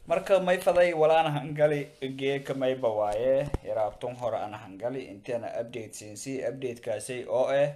marka may faday walaan hangali geeka mayba waaye yaraabtun hore aan hangali intiana update siinsi updatekaasi oo ah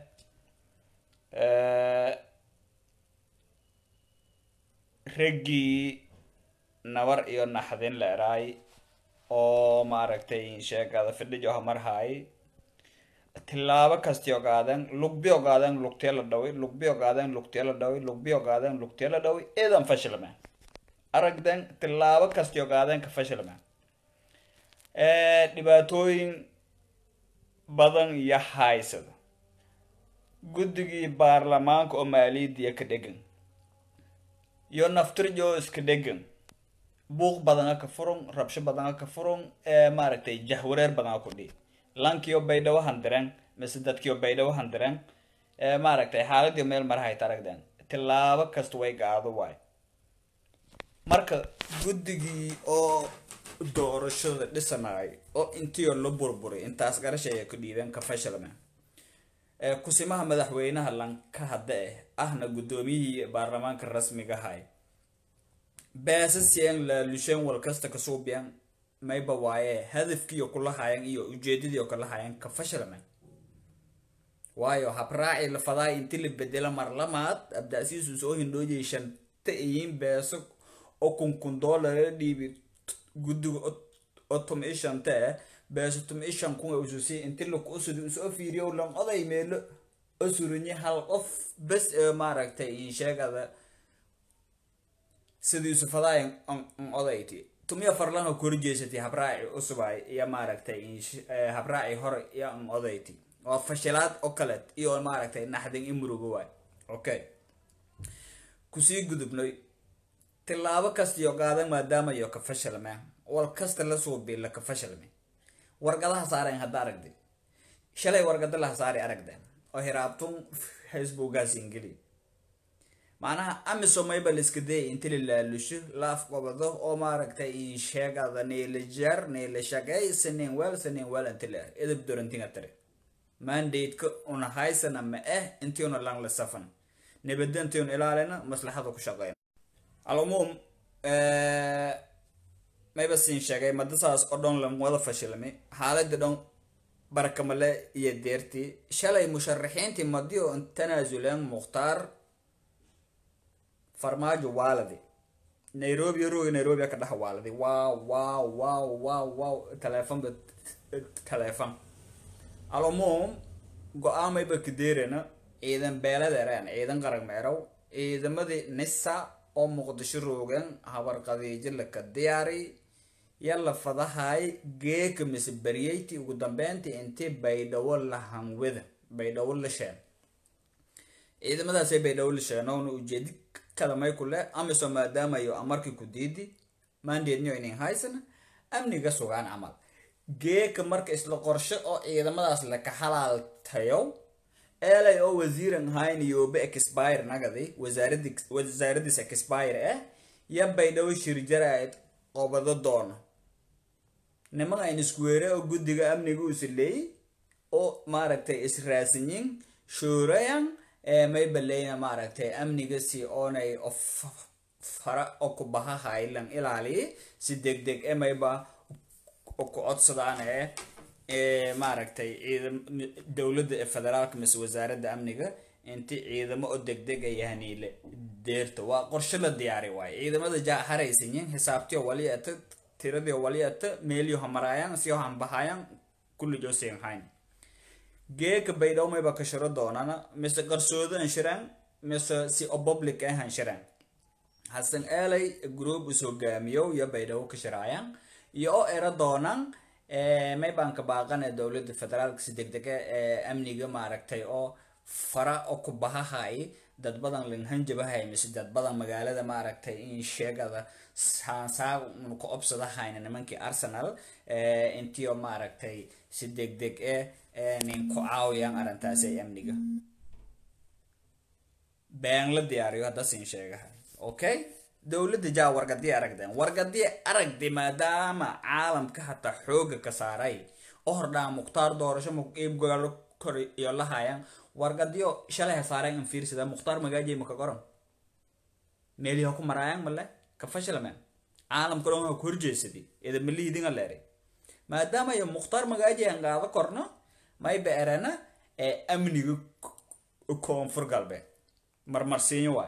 raggii nabar iyo naxdin la eraay oo maaragtay sheegada fidhijo hamarhaay tilaabo kasti ogaaden lugbi ogaaden lugtee la dhawi lugbi ogaaden lugtee la dhawi lugbi ogaaden lugtee la dhawi idan fashilme aragden tilaabo kasti ogaaden ka fashilme dhibaatooyin badan iyo haysada guddigii baarlamaanka oo maaliyadiya ka dhegan iyo naftirjo iska dhegan buuq badana ka furun rabsho badana ka furun maaragtay jahwareer badana ku dhi lankiyo baydhawo handiren mise dadkiyo baydhawo handiren maaragtay xaaladii meel marahayt aragden tilaabo kasta way gaado waay marka guddigii oo doorashada dhisanaay oo intiio la burburay intaas garashaya ku dhiibeen ka fashilme kusimaha madaxweynaha lanka hadda eh ahna guddoomiyihii baarlamaanka rasmiga ahay beesasien laalushen wal kasta ka suubiyan mayba waaye hadafkiiyo kula hayan iyo ujeedadiio kala hayan ka fashilme waayo habraaci la fadaay inti la bedela marlamaad abdaasiisu soo hindhoojay shanta iyiin beeso oo kun kun doolara dhiibi guddiga oo tum i shanta eh beeso tum i shan kun ususi inti lakusudi usoo fiiriyo lan oday meelo osurinye hal qof bes ee maaragtay insheegada sidiisu fadaay odayti tumiya farlanka kori jeesatay habraaci usubay iyo maaragtay habraaci hore iyo an odayti waa fashilaad oo kale iyo maaragtay naxdin i murugo waay okay kusii gudubnay tilaabo kastiyo qaadan maadaama iyo ka fashilme wal kasta la suubi la ka fashilme wargadaha saaren hadda aragdi shalay wargada laha saari aragden oo hiraabtun facebookaas ingeli macnaha amisomayba la iska dayay inti la laalusho la afqobado oo maaragtay insheegada neela jar neela shaqey sanin wel sanin wel inti la edab dorantinga tare mandate-ka una haysana ma ah intii una lang la safan nabadda intii una ilaalina maslaxada ku shaqeyna alumuum mayba siin sheegay madasaas oo dhan lan wada fashilmay xaalada dhan barakamale iyo deertii shalay musharaxiintii madiyo tanaasuleen mukhtaar farmaajo waaladi nairobi rogi nairobi ka dhex waaladi wow wow wow wow wow telefonba telefon alumuum go-aamayba kadeerana ciidan beeladeereen ciidan qarag meerow ciidamadii nisa oo muqdisho roogan habar qadiijo laka diyaari yalla fadahay geeka mise baryeyti ugu dambeyntii intii baydhawo la hanwada baydhawo la sheen ciidamadaasay baydhawo la sheenoona ujeedi kadamay ku leh amiso maadaamayo amarkii ku diidi mandeednyo inin haysana amniga sugaan camal geeka marka isla qorshe oo ciidamadaas laka halaaltayo eelay oo wasiiran hayn yoobe expire nagadi wasaaradi wasaaradiis expire ah ya baydhawo shirjaraad qobado doono niman ayn iskuweere oo guddiga amniga uusa leeyay oo maaragtay israasinyin shoorayan ee may baleyna maaragtay amniga si oonay fara oo ku baha haylan ilaaliyi si deg deg e mayba ku codsadaan ee maaragtay ciidam dowladda ee federaalka mise wasaaradda amniga inti ciidamo oo deg deg ay haniile deerta waa qorshe la diyaari waayo ciidamada jaa haraysanyin xisaabtiyo waliata tiradii waliata meeliyo hamaraayaan siyo hanbahaayaan kullijo siin hayn geeka baydhaw mayba ka shiro doonana mise qarsoodo anshiraan mise si o public ah anshiraan hasan eelay group is hogaamiyo iyo baydhawo ka shiraayaan iyo oo era doonaan may baan ka baaqana dowladda federaalka si deg dega ee amniga maaragtay oo fara oo ku bahahay dad badan linhanjabahay mise dad badan magaalada maaragtay in sheegada saansaa ku obsadahayna nimankii arsenal intiio maaragtay si deg deg eh nin ku caawiyaan arrintaasi ay amniga been la diyaariyo hadda siin sheegahay okay dowladda jaa wargadii aragdeen wargadii aragdi maadaama caalamka hataa xooga ka saaray oo hordhaa mukhtaar doorasho iibgaalo kor iyo lahayaan wargadiyo shalay ha saareen in fiirsada mukhtaar magaajay maka qoran meeliha ku maraayaan male ka fashilmeen caalamka dhan waa ku horjeesaday idamaliidinga leeray maadaama iyo mukhtaar magaaji aan qaado korno mayba erana ee amniga koonfur galbeed marmarsiinyo waay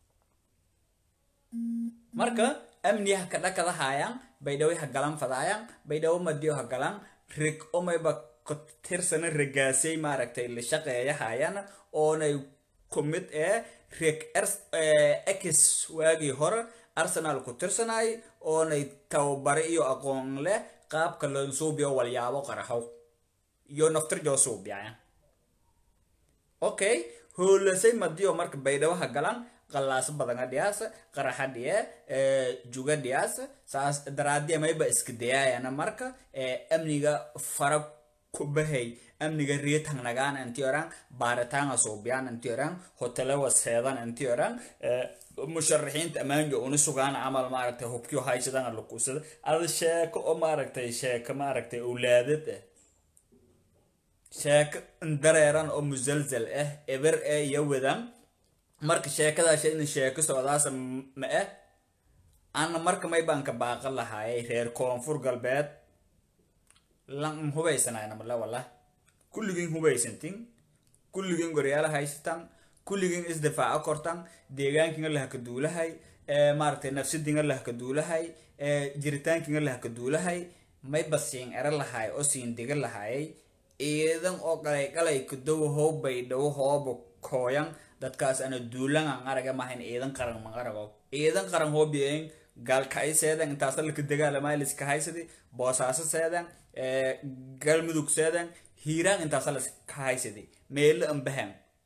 marka amni ha kadhakada haayaan baydhawo ha galan fadaayaan baydhawo madiyo ha galan rig omayba tirsana regaasay maaragtay la shaqeeya haayaan oonay kumid ee reg x waagii hore arsenal ku tirsanay oonay tababare iyo aqoon leh qaabka loo suubiyo walyaabo qaraxow iyo naftirjoo suubiyaya okay hoolasay madiyo marka baydhabo ha galan qallaaso badanga dhiyaas qaraxa dhiye juga dhiyaas saas daraadiya mayba iska dayaayana marka amniga fara kubahay amniga reetang nagaan inti oran baaritaanga suubiyaan inti oran hotelewa seedan inti oran musharaxiinta ammaanka una sugaan camal maaragtay hubkiyo haysadana lakuusada ada sheeko oo maaragtay sheeko maaragtay awlaadad ah sheeko dareeran oo musalsal ah eber ee iyo wadan marka sheekadaas in sheeko socdaasa ma ah ana marka may baan ka baaqan lahaayay reer koonfur galbeed lan hubaysanayna male wallah kulligiin hubaysantin kulligiin goryaala haysatan kulligiin isdifaaco kortan deegaankiinga lahaka duulahay maaragtay nafsadiinga lahaka duulahay jiritaankiinga lahaka duulahay mayba siin ero lahaay oo siin diga lahaayay ciidan oo qalay qalay kudow how baydhawo hooba kooyan dadkaas ana duulangan araga mahayn ciidan qaran maqarago ciidan qaran hoobiyen gaalkay seedan intaasa laka dagaalamaaliska haysadi boosaaso seedan galmudug seedan hiiraan intaasa laska haysadi meelo ambahan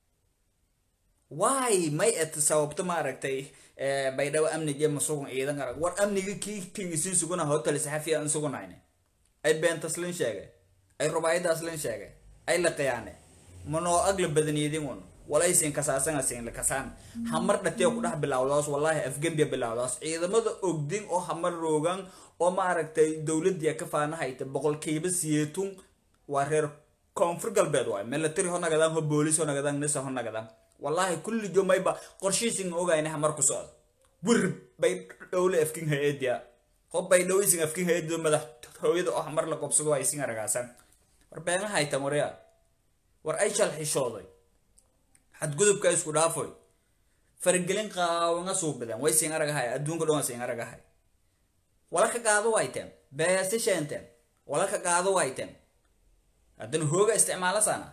why may et sababto maaragtay baydhabo amniga masugan ciidan arag war amniga kii kingisin suguna hotel saxafiya an sugunayne ay beentaslan sheegay ay rubaayadaaslan sheegay ay laqayaane manoo agla badaniyadin un walaysin kasaasan asin la kasaan hamar dhatee ku dhex bilawdaas wallahi afgembiya bilawdaas ciidamada ogdin oo hamar roogan oo maaragtay dowladii ka faanahayta boqolkiiba siyeetun waa reer koonfur galbeed waay military ho nagadaan ho boolis ho nagadaan nisa ho nagadaan wallahi kulli jomayba qorshiisin ogayna hamar ku socda wir bay dhowle afkin hay-adiya ho bay dhowaysin afkin hay-adiyo madaxtooyada oo hamar la qobsado ay sin aragaasan war beenga haytan waryaa war ay shal xishooday xadgudubka isku dhaafoy faragelin qaawanga suubadeen way siin aragahay adduunka dhan waa siin aragahay wala ka qaado wayteen beesi sheenteen wala ka qaado wayteen haddana hooga isticmaala sana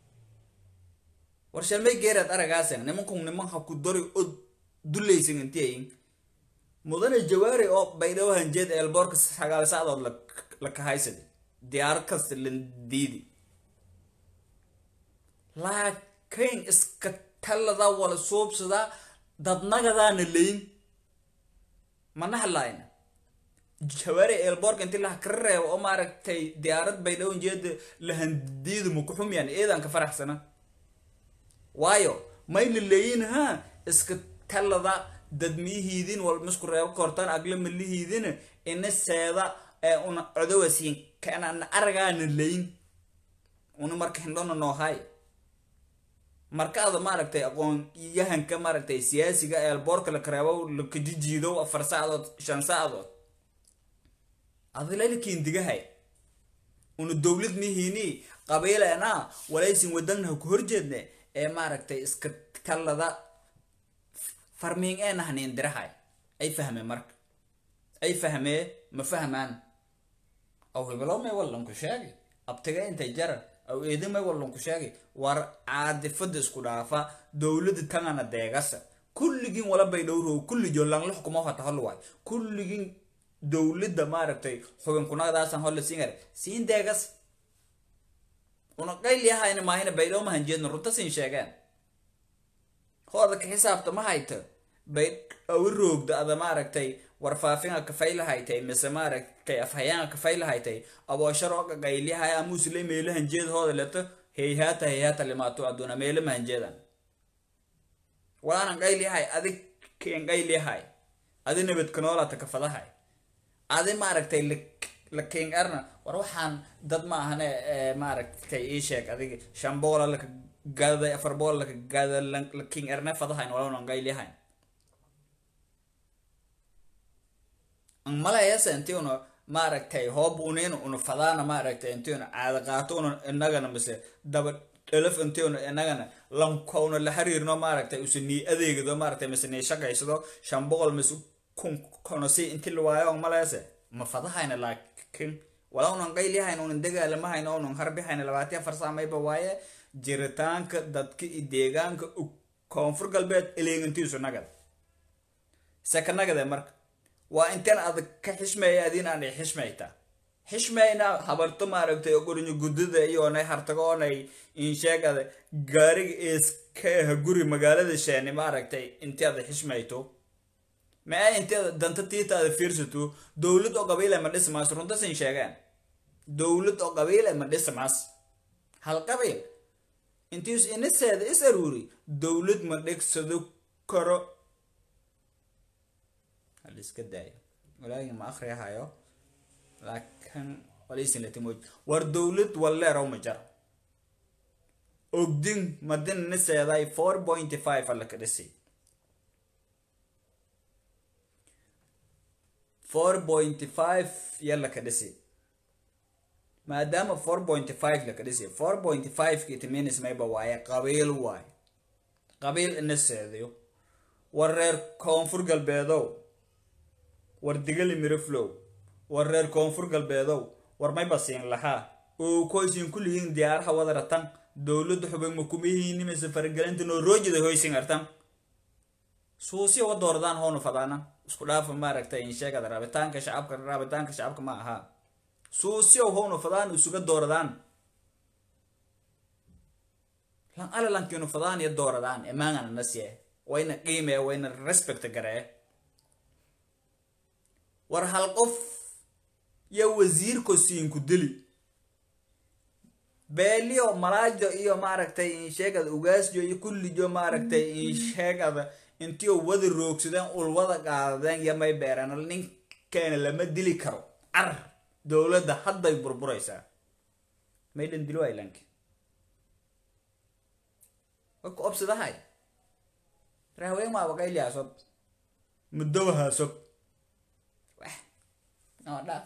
war shalmay geeraad aragaasen nimankun niman ha ku dori oo dulaysin intiyayin mudane jawaari oo baydhawo hanjeed eelboorka sagaal sacdood la kahaysadi diyaarad kasta landiidi laakiin iska talada wala suubsadaa dadnagadaana layn mana hadlaayna jawaari eelboorka inti laha kara reebo oo maaragtay diyaarad baydhawo hanjeeda lahandiidi mukuxumyan eedan ka faraxsana waayo mayna leeyin ha iska talada dadmiyihiidin wal misku reebo kortan agla malihiidin ina seeda ee una codowasiin kanana aragaana leyn una marka hindhona noohay markaada maaragtay aqoon yahanka maaragtay siyaasiga eelboorka la kareebo lakajijiido afar saacadood shan saacadood adilalikiin digahay una dowlad mihiini qabiilena walaysin wadanha ku horjeedne ee maaragtay iska talada farmiing ee nahniin dirahay ay fahmeen marka ay fahmee ma fahmaan aw hibilow may wallanku sheegay abtiga intay jaran aw eedin may wallanku sheegay war caadifada isku dhaafa dowlada tangana deegasa kulligiin wala bay dhowrow kullijo langla xukuma hata hol waay kulligiin dowladda maaragtay xugunkunadaasan holla siingar siin deegas una qayliyahayna maahina baydhow ma hanjeedna runta siin sheegeen hooda ka xisaabta ma hayto bay awi roogda ada maaragtay warfaafinga kafaylahaitay mise maaragtay afhayaanga kafaylahaitay abooshar oo qaqaylyahay amusle meelo hanjeed hooda leto heyhaata heyhaata limaato aduna meelo mahanjeedan waanan qaylyahay adi keen qaylyahay adi nabadkanoolata kafadahay adi maaragtay la king erna war waxaan dad ma ahane maaragtay ii sheeg adiga shan boola laka gadaday afar boola laka gada la king erne fadahayn walanan qaylyahayn an malayase inti una maaragtay hoob unin una fadaana maaragtay inti una caada qaato una inagana mise daba dhelaf inti una inagana lankouna la xiriirno maaragtay use nii adeegdo maaragtay mise nii shaqaysado shan boqol mise kun kono si inti la waayo an malayase ma fadahayna laakiin wala unan qayliyahayna unan dagaalamahayna unan harbihayna labaatiya farsaamayba waaye jiritaanka dadka iyo deegaanka koonfur galbeed eleegantiisu nagad seka nagade marka waa inteen adag ka xishmeeya adiin aan i xishmayta xishmayna habarto maaragtay ogorinyo guddada iyoonay hartago oonay insheegada gaariga eeska aha guri magaalada sheeni maaragtay inti ada xishmayto ma inti ada danta tiita ada fiirsato dowlad oo qabiile ma dhismaas runtasin sheegaan dowlad oo qabiile ma dhismaas hal qabiil intiis inaseeda is aruuri dowlad ma dhegsado karo haliska daayo walaagi ma akriyahayo laakiin walisinlatimoj war dowlad walleerow ma jar ogdin madin inaseeday four point five alaka dhisi four point five yalaka dhisi maadaama four point five laka dhisi four point five kitiminis mayba waaye qabiil waaye qabiil ina seedayo war reer koonfur galbeedow war digali miriflow war reer koonfur galbeedow war mayba siin lahaa oo koysin kullihiin diyaaraha wadaratan dowladda xubin makumihiini mise faragelinta noo roojida hoysin artan suusiya wa dooradaan howna fadaana isku dhaafa maaragtay insheegada rabitaanka shacabka rabitaanka shacabka ma ahaa suusiyow howna fadaan isuga dooradaan lan alalankiinu fadaan iyo dooradaan imaangana nasye wayna qiimee wayna respect garee war hal qof yo wasiirko siinku dili beelio malaajo iyo maaragtay insheegada ugaasjo iyo kullijo maaragtay insheegada intiio wada roogsadeen ulwada qaadadeen iyo may beereen ninkeena lama dili karo car dowladda hadday burburaysaa maydhan dilo aylanki way ku obsadahay rahweyn waa waqayliyaasob mudowahaasob weh noo dhaaf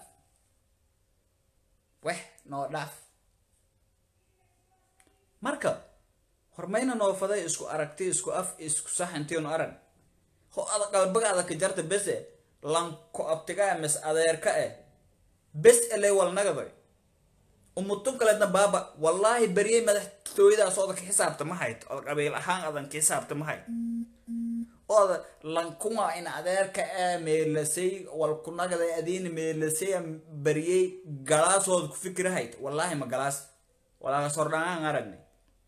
weh noo dhaaf marka hormayna noofaday isku aragti isku af isku sax intiinu arag ho ada qalbaga ada ka jarta bese lanko abtigaa mis adeerka eh bes eley walnagadoy umutun kaleedna baaba wallaahi beryey madaxtooyadaas ooda ka xisaabta ma hayd oda qabiil ahaan adan ka xisaabta ma hayd ooda lankuma in adeerka ee meelasay walkunagada adiina meelasay beryey galaasooda ku fikirahayd wallaahi ma galaas walaagas hordhangaan aragnay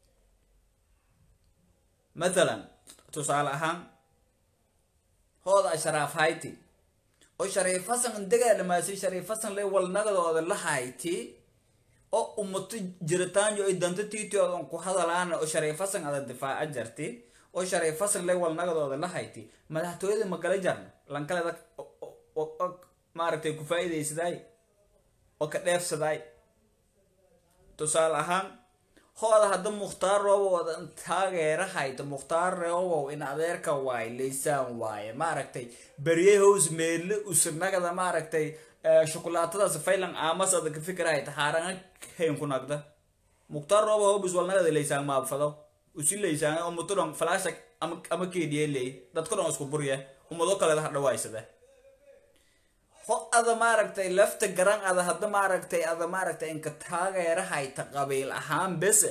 mathalan tusaale ahaan hooda ashraaf hayti oo shariif hasan dagaalamaasay shariif hasan le walnagadooda la hayti oo umato jiritaanyo ay danta tiitoodan ku hadalaana oo shariif hasan ada difaaca jarti oo shariif hasan le walnagadooda la hayti madaxtooyada magala jarna lankaleda maaragtay ku faa'iidaysaday oo ka dheefsaday tusaale ahaan hooda hadda mukhtaar robow taageera hayto mukhtaar robow in adeerka waaye laysaan waaye maaragtay berye hows meelle usanagada maaragtay shukulaatadaas faylan aamas ada ka fikir hayta haaranga kayn ku nagda mukhtaar robow hobus walnagada laysaan maabfado usi laysaan oo mutudon falaasha ama ama keediye leey dadka dhan isku burya umado kaleeda hadhawaysada ho ada maaragtay lafta garan ada hadda maaragtay ada maaragtay inka taageera hayta qabiil ahaan bese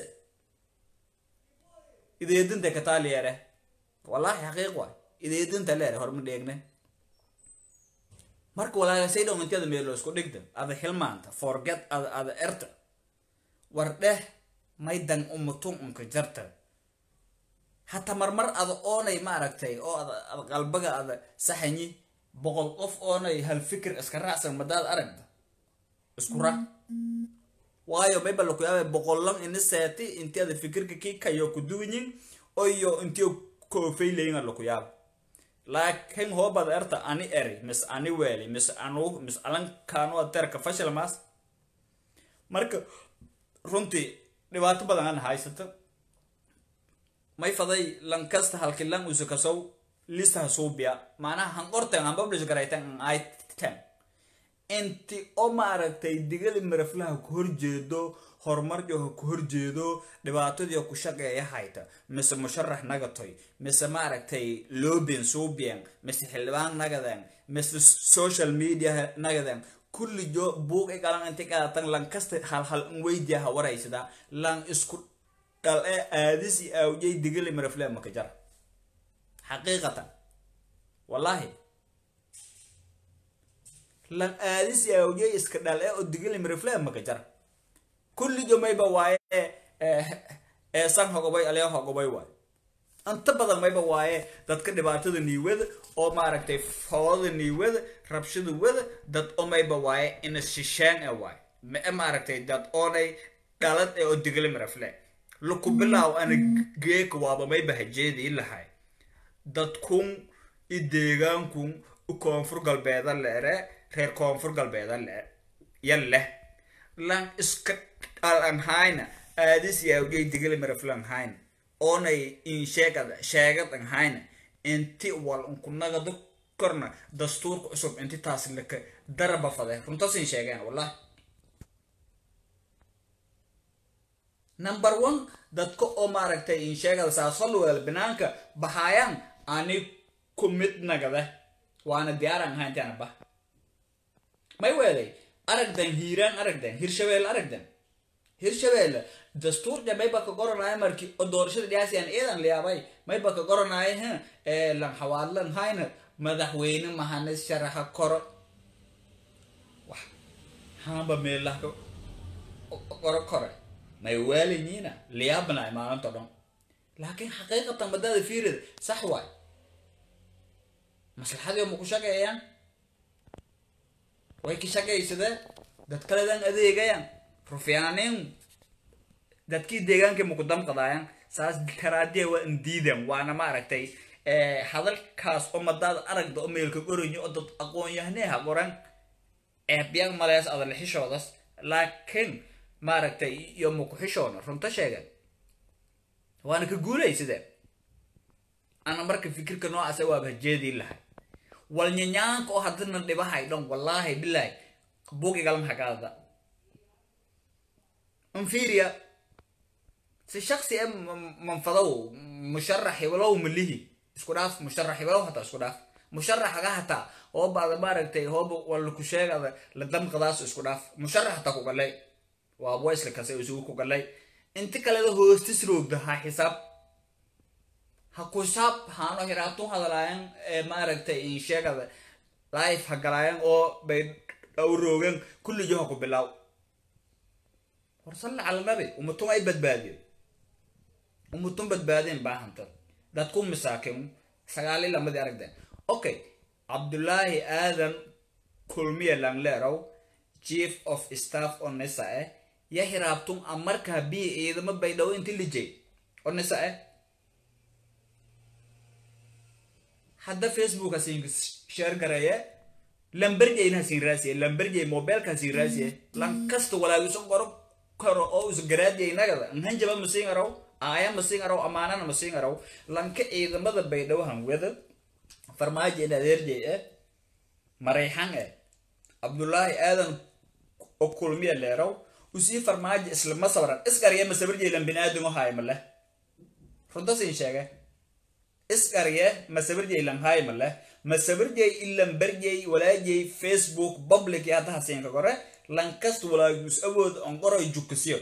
ideedinta kataaliyeere wallaahi xaqiiq waay ideedinta leere horma dheegne marka walaagasay dhow intiada meelo isku dhigta ada xilmaanta forget ada ada erta war dheh maydan umutun unka jarta hata marmar ada oonay maaragtay oo ada ada qalbaga ada saxanyi boqol qof oonay hal fikir iska raacsan madaad aragda isku raac waayo mayba laku yaaba boqollan ini seeti inti ada fikirka kii kayo ku duwanyin oyo intiyo koofaylayin laku yaaba laakiin hoobad erta ani eri mis ani weeli mis anu mis alankaanu adeerka fashil maas marka runtii dhibaato badan an haysata may faday lankasta halkilan usukasow listaha suubia macnaha han qorten han publish garayten an item inti oo maaragtay digali maraflaha ku horjeedo horumarjo ha ku horjeedo dhibaatadii ku shaqeeya hayta mise musharax nagatoy mise maaragtay lobin subian mise xildhibaan nagadan mise social media nagadan kulli jo buuq i qalan inti qaatan lan kasta hal hal in weydiya ha waraysada lan isku dhal ee aadis i awjay digali marafle maka jar xaqiiqatan wallahi lan aadis i awjay iska dhal ee oo digali marafle maka jar kulli jo mayba waaye ee san hogobay alee hogobay waaye inta badan mayba waaye dadka dhibaatada niiwada oo maaragtay foodada niiwada rabshada wada dad oo mayba waaye ina shishaan e waaye mae maaragtay dad oonay dhalad ee oo digli marafle luku bilaaw ana geeka waaba mayba hajeedii lahay dadkun i deegaankun u koonfur galbeeda leere reer koonfur galbeeda le ya leh lan iska dhalan hayna aadis yaawjay digli maraflan hayna oonay in sheegad sheegadan hayna inti wal unkunagada korna dastuurka cusub inti taas laka daraba fade runtasin sheegeen wallahi number one dadka oo maaragtay in sheegada saasolweel banaanka baxaayaan ani ku mid nagada waana diyaaran ahaa intaana bah may weeday aragdan hiiraan aragdan hirshabelle aragdan hirshabelle dastuurja mayba ka goranaya markii oo doorashada dhiyaasiyan iidan liyaabay mayba ka goranaya ha ee lan xawaadlan hayna madaxweyne mahane sharaxa koro wax haamba meelaha ka qoro kore may waalinyiina liyaabanaay maalinto dhan laakiin xaqiiqatan badada fiirida sax waay maslaxadii ma ku shaqeeyaan way ka shaqaysadeen dad kaledan adeegayaan rufyaaniin dadkii deegaankii maku damqadaayaan saas karaadiya waa indiidan waana maaragtay hadalkaas oo madaada aragda oo meelka qoranyo oo dad aqoon-yahaneha qoran eebyan malees adale xishoodas laakiin maaragtay iyo maku xishoona runta sheegan waana ka guulaysideen ana marka fikirka noocaasa waaba hajeedii lahay walnyanyaanka oo haddana dhibahay dhan wallaahi bilaahi buugigalam hagaada انفيريا si shaksi e manfadow musharax heblow malihi isku dhaaf musharax heblow hataa isku dhaaf musharaxaga hataa hoobaada maaragtay hooba walaku sheegada la damqadaas isku dhaaf musharax hataa ku galay waa voicela kase isugu ku galay inti kaleda hoostis roogda ha xisaab ha kusaab haano hiraatun hadalaayan ee maaragtay in sheegada life ha galaayan oo bay dhaw roogan kullijo ha ku bilaaw warsalli cala nabi umatun ay badbaadeen umatun badbaadeen baahanta dadku misaakin sagaali lamadii aragdeen okay cabdullaahi aadan kulmiya langleerow chief of staff oo nisa eh ya hiraabtun amarkaa bi ciidamo baydhawo inti lijay oo nisa eh hadda facebook hasin share gareeye lamberjayna hasin raasiye lamberjay mobilka hasin raasiye lan kasta walaagiso qoro karo oo is garaadiyay nagada nhanjaba masiin araw aaya masiin araw amaanana masiin araw lanka ciidamada baydhawo hanweda farmaajo in adeerjay eh marayxan eh cabdullaahi aadan oo kulmiya leeraw usii farmaajo islama sabran isqarya masabarjay lan binaadingo haymale runtasin sheege isqarye masabarjay lan haymale masabarjay ilan barjay walaajay facebook public iyo hadda hasiinka gore lankast walaagus awood on qoroy jukasiyo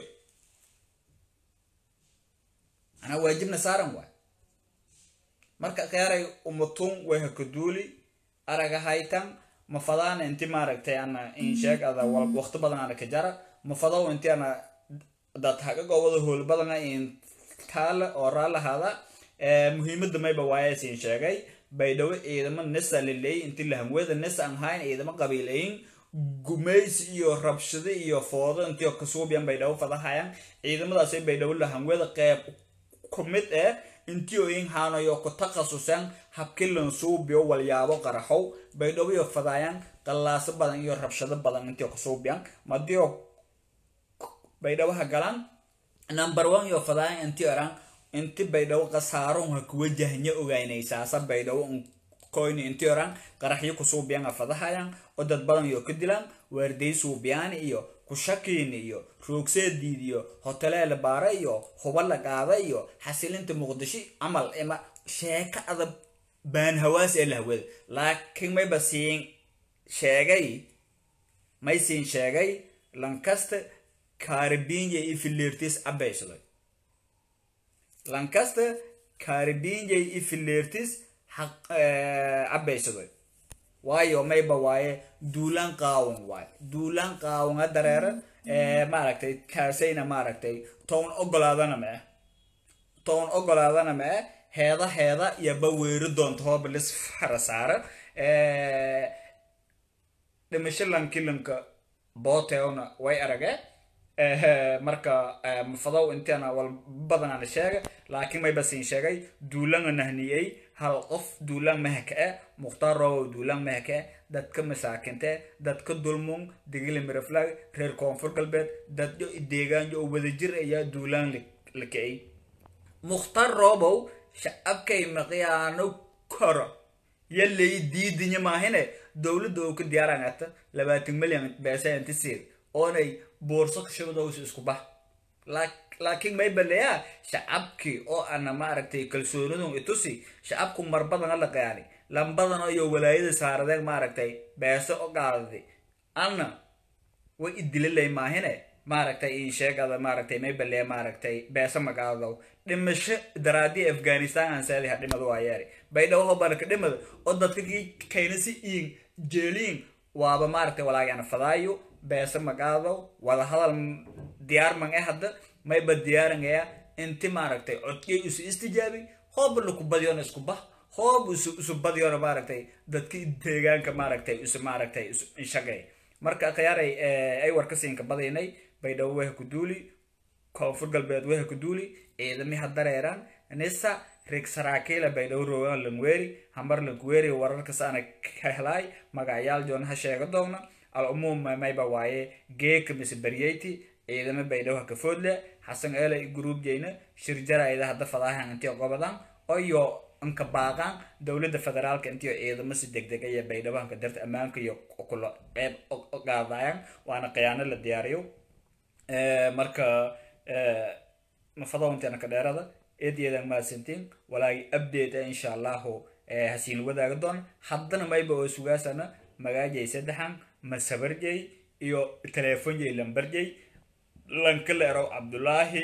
anaa waajibna saaran waay marka kheyaaray umatun way hakaduuli araga haytan mafadaana inti maaragtay ana in sheeg ada waqti badan ana ka jara mafadaw inti ana dad hagagowada hool badana in taala oo raalahaada muhiimada mayba waaye siin sheegay baydhawo ciidamo nisa laleey inti lahamweda nisa aan hayn ciidamo qabiilayin gumaysi iyo rabshado iyo foodo intii kasuubiyan baydhawo fadahayan ciidamadaasay baydhawo lahamweda qeyb ku mid eh intii oyin haanayo ku takhasusan habkilan suubiyo walyaabo qaraxow baydhawo iyo fadayan qallaaso badan iyo rabshado badan intii kasuubiyan madiyo baydhawaha galan number one iyo fadayan intii oran inti baydhawo qasaarun ha kuwajahnya ogaynaysaasa baydhawo koyni inti oran qaraxyo kusuubiyan afadahayan oo dad badan iyo ka dilaan waarday suubiyaani iyo kushakiini iyo roogseediid iyo hotelee la baara iyo huba la qaada iyo xasilinta muqdisho camal ima sheeko adab baan hawaas ee la hawada laakiin mayba siin sheegay may siin sheegay lancaster caribinja iyo filertis abaysaday lancaster caribinja iyo filertis abaysaday waayo mayba waaye duulaan qaawan waaye duulaan qaawanga dareera maaragtay kaasayna maaragtay town ogolaadana ma ah town ogolaadana ma ah heeda heeda iyoba weeri doonto hooba lis fara saara dhimasho lankilanka booteona way aragee marka mafadow inteena wal badanana sheega laakiin mayba siin sheegay duulanga nahniyey hal qof duulaan mahaka e mukhtaar roobow duulaan mahaka e dadka masaakinte dadka dulmung digili miraflag reer koonfur galbeed dadyo deegaanyo oo wadajir ayaa duulaan la kicay mukhtaar roobow shacabkay maqiyaano koro yalay diidinya maahine dowladda oo ka diyaarangata labaatan milyan beesaantiseed oonay boorso kashabadowsa isku bah laakiin may baleyaa shacabkii oo ana maaragtay kalsoonidun itusi shacabku marbadana la qayaani lambadana iyo walaayada saaradeen maaragtay beeso o qaadadi ana way idililay maahine maaragtay in sheegada maaragtay may baleya maaragtay beeso magaadadow dhimasho daraadii afghanistan aan saadiha dhimada waa yeeri baydhawo hobarka dhimada oo dadka kii kaynasi iin jeeliin waaba maaragtay walaagana fadaayo beeso magaadadow wada hadal diyaarman e hadda mayba diyaarangaya inti maaragtay codkay isu istijaabi hooba laku badiyona isku bah hoob isu isu badiyona maaragtay dadki deegaanka maaragtay isu maaragtay isu inshagay marka khiyaaray ay warka siinka badaynay baydhabo weha ku duuli koonfur galbeed weha ku duuli ciidami ha dareeraan nisa rig saraakiila baydhabo roogan langweeri hamar langweeri wararkas ana ka helaay magacyaal joon ha sheega doona al umuum mayba waaye geeka mise baryeyti ciidamo baydhabo ha ka foodle xasan eela gruub jeyna shir jarayda hadda fadaahan intii qobadan oyo anka baaqaan dowladda federaalka intii ciidamo si degdeg aya baydhabo hanka darta ammaanka iyo kula qeyb qaadayaan waana khiyaano la diyaariyo marka mafadowntana ka dheerada eedeedan mahadsantiin walaagi update insha allahu hasiin wadaaga doon haddana mayba oo sugaasana magaajay saddexan masabarjay iyo telefonjay lambarjay lankaleero cabdulaahi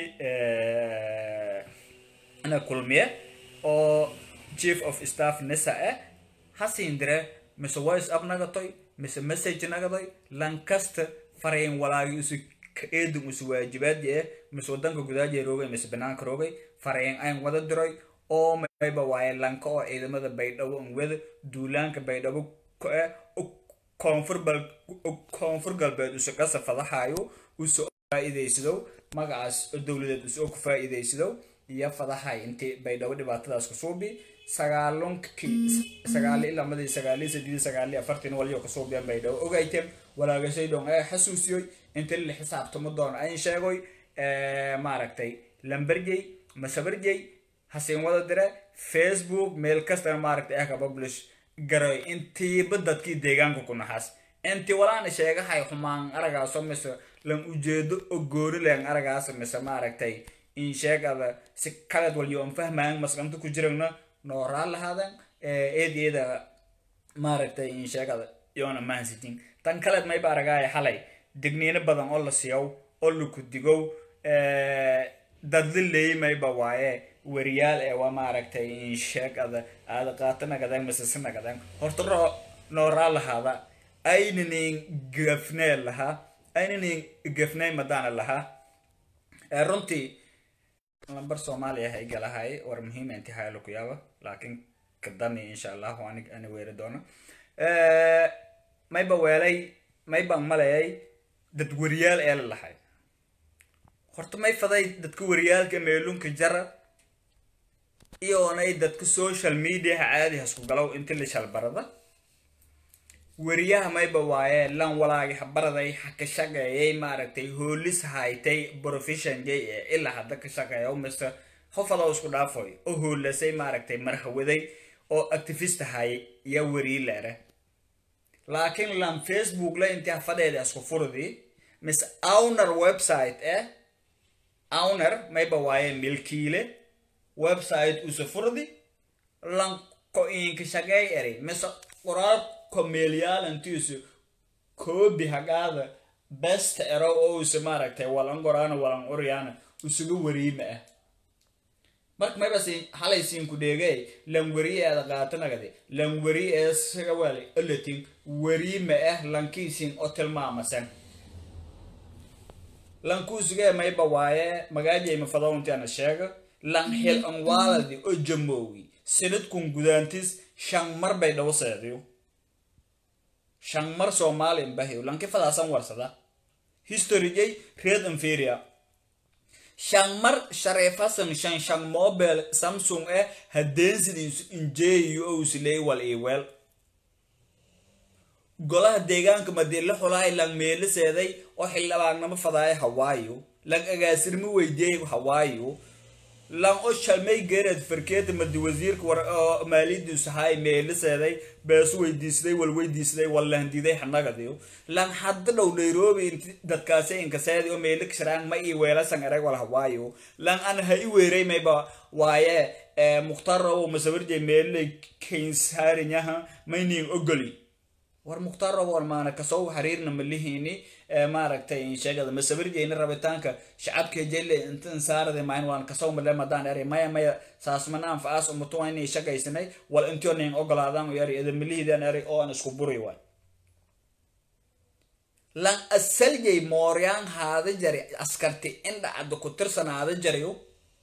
na kulmiye oo chief of staff nisa eh hasiin dire mise voice up nagatoy mise message nagadoy lankasta farayn walaagi isu eedun isu waajibaadi eh mise wadanka gudaaja roogay mise banaanka roogay farayn ayn wada diroy oo mayba waaye lanka oo ciidamada baydhabo an wada duulaanka baydhabo eh koonfur koonfur galbeed isu qasa fadahayo isu faa'iidaysadow magacaas dowladeed isu ku faa'iidaysadow iyo fadahay intii baydhabo dhibaatadaas ku suubi sagaalunkii sagaali ilamadii sagaali sadii sagaali afartin waliyo kasuubiyan baydhabo ogayteen walaagashay dhon ee xasuusiyoy inta la xisaabtamo doon ayn sheegoy maaragtay lamberjey masabarjey hasiin wada dire facebook meel kastana maaragtay eh ka publish garoy intiiba dadkii deegaanka ku naxaas intii walaana sheegahay xumaan aragaaso mise lan ujeedo oo goori leen aragaas mise maaragtay in sheegada si kaleed walyo aan fahmaan masqanta ku jiragna nooraa lahaadan eedeeda maaragtay in sheegada yoona mahansitin tan kaleed mayba aragaaya xalay digniino badan oo la siiyow oo laku digow dadli leey mayba waaye wariyaal ee waa maaragtay in sheegada aada qaata nagadaan masase nagadaan horta roo nooraa lahaada aynanin gafnee lahaa aynanin gafnay madaana lahaa runtii lambar soomaaliya hay galahay war muhiima inti haylo ku yaaba laakiin kadani insha allahu anig ani weeri doono mayba weelay maybaan malayay dad wariyaal ee la lahay horta may faday dadka wariyaalka meelunka jara iyoonay dadka social mediaha caadi hasku galow inti la shalbarada wariyaha mayba waaye lan walaagi habaraday haka shaqeeyay maaragtay hoolis haytay profession jay ee ilaa hadda ka shaqeeya mise hofadoo isku dhaafoy oo hoolasay maaragtay marhawaday oo activist hayay ya werii leere laakiin lan facebook la intii hafadheeda isku furdi mise owner website eh owner mayba waaye milkiile website usa furdi lan ko inka shagay eri mise qoraal komeelyaalantiisu koobi hagaada besta ero oo usa maaragtay walan goraana walan oryaana usuga wariima ah marka mayba siin halay siinku dheegay lan weri eeda qaatanagade lan weri ee saga wali olatin weriima ah lankiisin oo tilmaamasan lankuusugee mayba waaye magaajayma fadawntiana sheega lan xil an waaladi oo jamoowi sanadkun gudaantis shan mar bay dhawo seediyo shan mar soomaali bahiyo lanki fadaasan warsada historygay red inferior shan mar shareefasan shan shan mobile samsung eh hadeensidiisu injeeyo ousiley wal iweel golaha deegaanka madii la xulahay lang meeliseeday oo xildhibaagnamo fadaaya hawaayo lang agaasirmi weydiiyey hawaayo lan o shalmay geereed farkeeta madi wasiirka war oo maaliyadiisu haay meeliseeday beesu weydiisday wal weydiisday wal lahandiday hanagadiyo lan hadda dhow nairobi inti dadkaasi inkaseedi oo meeli kashiraan ma ii weelasan ereg wal hawaayo lan an ha i weeray mayba waaye mukhtaar robo masawarjay meelilay kaynsaariyaha maynin ogoli war mukhtaar robo maana kasoo xiriirna malihini maaragtay sheegada masawirjeyna rabitaanka shacabka jelle intan saarade mayn waan kasoo male madaan eri maya maya saasmanaan faas umutuwa inay shaqaysanay wal intionin ogolaadaan yari idamalihidan eri oo aan isku buri waay lan asaljay mooryaan haada jari askarti indhacada ku tirsanaada jariyo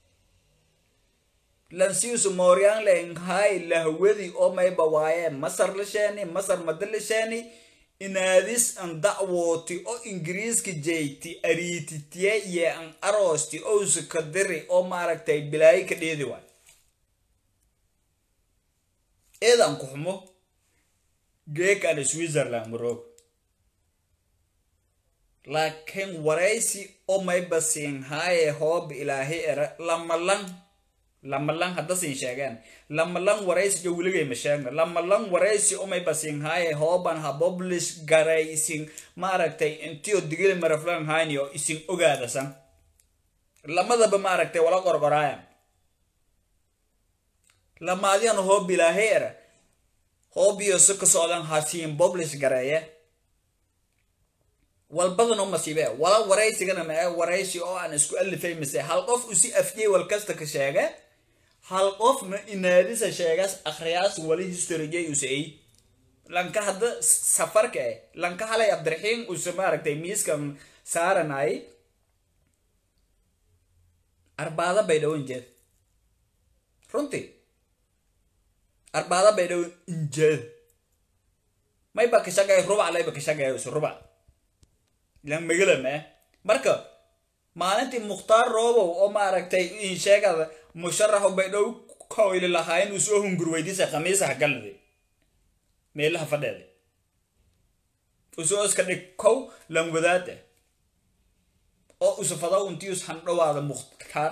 lan siisu mooryaan lenghay lahwadi oo mayba waaye masar lisheeni masar mada lisheeni inaadis an dacwooti oo ingiriiska jeyti ariititiye iyo an aroosti owsa ka diri oo maaragtay bilaayo ka dheedi waay eedan ku xumo geekan switzerland maroog laakiin waraysi oo mayba siinhaaye hoob ilaahi era lamalan lamalan hadda siin sheegeen lamalan waraysi jo weligay ma sheegna lamalan waraysi umay basin haaye hooban ha publish garay isin maaragtay intiyo digili maraflan hayniyo isin ogaadasan lamadaba maaragtay wala qorqoraaya lamaadyan hoob ilaahay era hoobiyo si ka socdan ha siin publish gareeye walbadan oo masiibe wala waraysigana ma ee waraysi oo aan isku alifay mise hal qof usi afjey wal kasta ka sheege hal qofna inaadisa sheegaas akhriyaas wali historygay usay lanka hadda safarka eh lanka halay abdiraxiim use maaragtay miiskan saaranay arbaada bay dhow injeed runtii arbaada bay dhow injeed mayba ka shaqeey rubac layba ka shaqeey use rubac lan magalama marka maalintii mukhtaar roobow oo maaragtay in sheegada musharaxu bay dhow koyli lahaa inuu soo hungur weydiisa khamiisaha galade meelaha fadheeda usoo iska dhig kow lan wadaada oo usafada untius handhowaada mukhtaar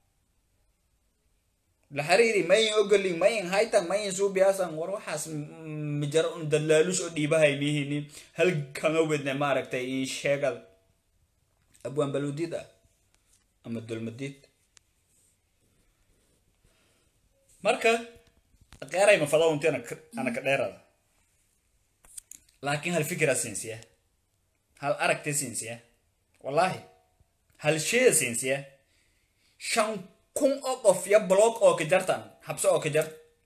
la xiriiri mayin ogolin mayin haytan mayin suubiyasan war waxaas mijar un dalaalush oo dhiibahay mihini halkama wedne maaragtay in sheegada abwaan baludid ah ama dulmadid marka qeeray mafada unti ana ka dheerada laakiin hal fikira siinsiya hal aragti siinsiya wallahi hal shee siinsiya shan kun oo qof ya block oo ka jartan habse oo ka jar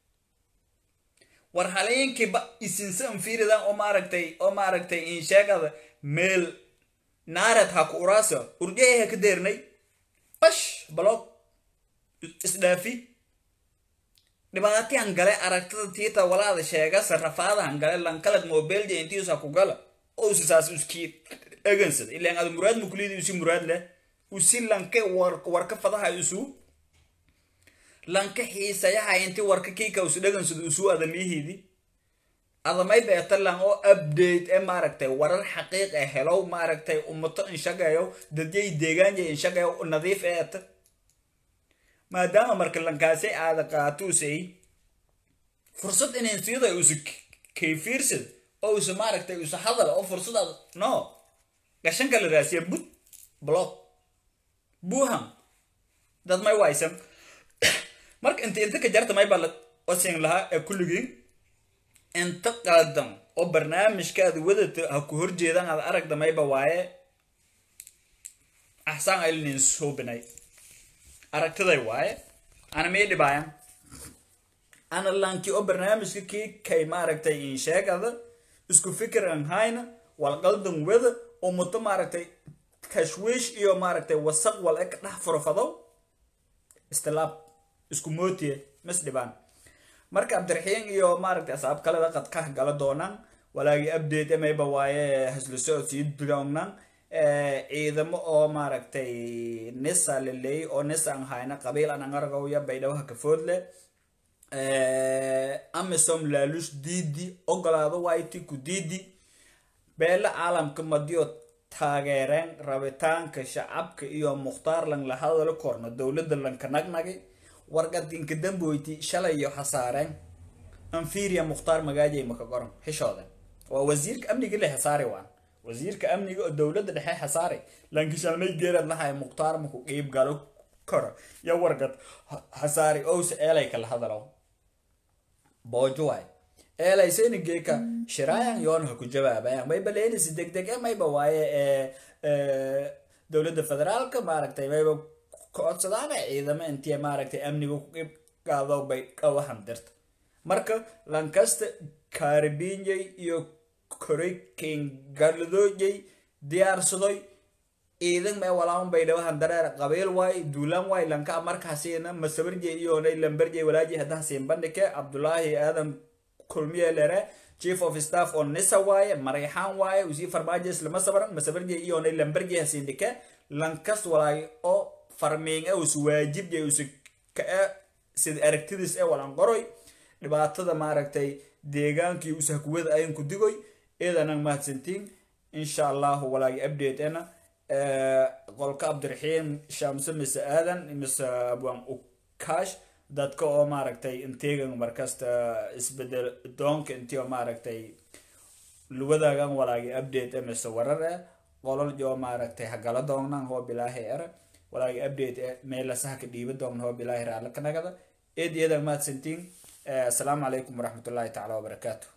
war haleenkiiba isinsan fiiridan oo maaragtay oo maaragtay in sheegada meel naarad ha ku uraasa urjayaha ka deernay bash block isdhaafi dhibaatiyaan gale aragtada tiita walaada sheega sarafaadahan gale lankalad mobilja intiisa ku gala oo usisaas uskii dhagansada ilaan ada muraad mukulidi usi muraad leh usi lanke warka fadaha isu lanka xiisayaha inti warka kiika usi dhagansada usu adamiyihidi adamay beetalan oo update ee maaragtay warar xaqiiq ee helow maaragtay ummato inshagayo dadyay deegaanja inshagayo nadiif eeta maadaama marka lankaasi aada qaatusay fursad inayn siyada usa kayfiirsid oo usa maaragtay usa hadal oo fursadaad no gashanka la raasiya bud block buham dad may waysan marka inta inta ka jarta may baa la osin lahaa ee kulligiin inta qaadan oo barnaamijkaada wadata ha ku horjeedaan aad aragda mayba waaye axsaan aylinin soobinay aragtiday waaye ana mii dhibaayan ana lanki oo barnaamijka kii kay maaragtay in sheegada isku fikir an hayna walqaldan wada oo muto maaragtay tashwiish iyo maaragtay wasaq wal eg dhex furfadow istilaab isku mootiye mas dhibaan marka cabdiraxiin iyo maaragtay asaab kaleda qadkah gala doonaan walaagii update emayba waaye hasla socod sii doonaan ciidamo oo maaragtay nisa laleeyay oo nisa an hayna qabiil an angargowya baydhawaha kafoodle amisom laalush diidi ogolaado wayti ku diidi beele caalamka madiyo taageereen rabitaanka shacabka iyo mukhtaar lan la hadalo korno dowladda lanka nagnagi wargadinka damboyti shalay iyo hasaareen anfiria mukhtaar magaajay maka goran xishooda waa wasiirka amniga le hasaari waan wasiirka amniga oo dowladda dhexe hasaari lankishalmay geerad lahay mukhtaar maku qiib galo karo yo wargad hasaari owse eelay kala hadalo boojo waay eelay seni geeka shiraayan yoon ha ku jawaabayan mayba leenisi degdeg e mayba waaye ee dowladda federaalka maaragtay mayba codsadaana ciidamo intii maaragtay amniga ku qiib qaado bay qawahan dirta marka lankasta kaaribiinyay iyo koray kengaladooyay diyaarsadoy ciidan mee walaaman bay dhawahan dareer qabiil waay duulaan waay lanka markaasina masabarjey iyoonay lambarjey walaaji haddaha siin bandhike cabdulaahi aadan kulmiye lere chief of staff oo nisa waaye marayxaan waaye usii farmaajo islama sabran masabarjey iyoonay lambarjey hasiindhike lankas walaay oo farmiing e us waajibjay us kae sida aragtidiis ee walan qoroy dhibaatada maaragtay deegaankii usahkuwada ayan ku digoy eedanan mahadsantiin insha allahu walaagi update ena qolka cabdiraxiim shamse mise aadan mise abwaan ukaash dadka oo maaragtay inteegan markasta isbedel doonka intii oo maaragtay luwadaagan walaagi update e mise warar eh qolol joo maaragtay hagala doonnan hoo bilaahi era walaagi update e meelasaha ka dhiiba doon hoo bilaahi raala kanagada eed iyadan mahadsantiin asalaamu calaykum waraxmatullaahi tacaala wabarakaatu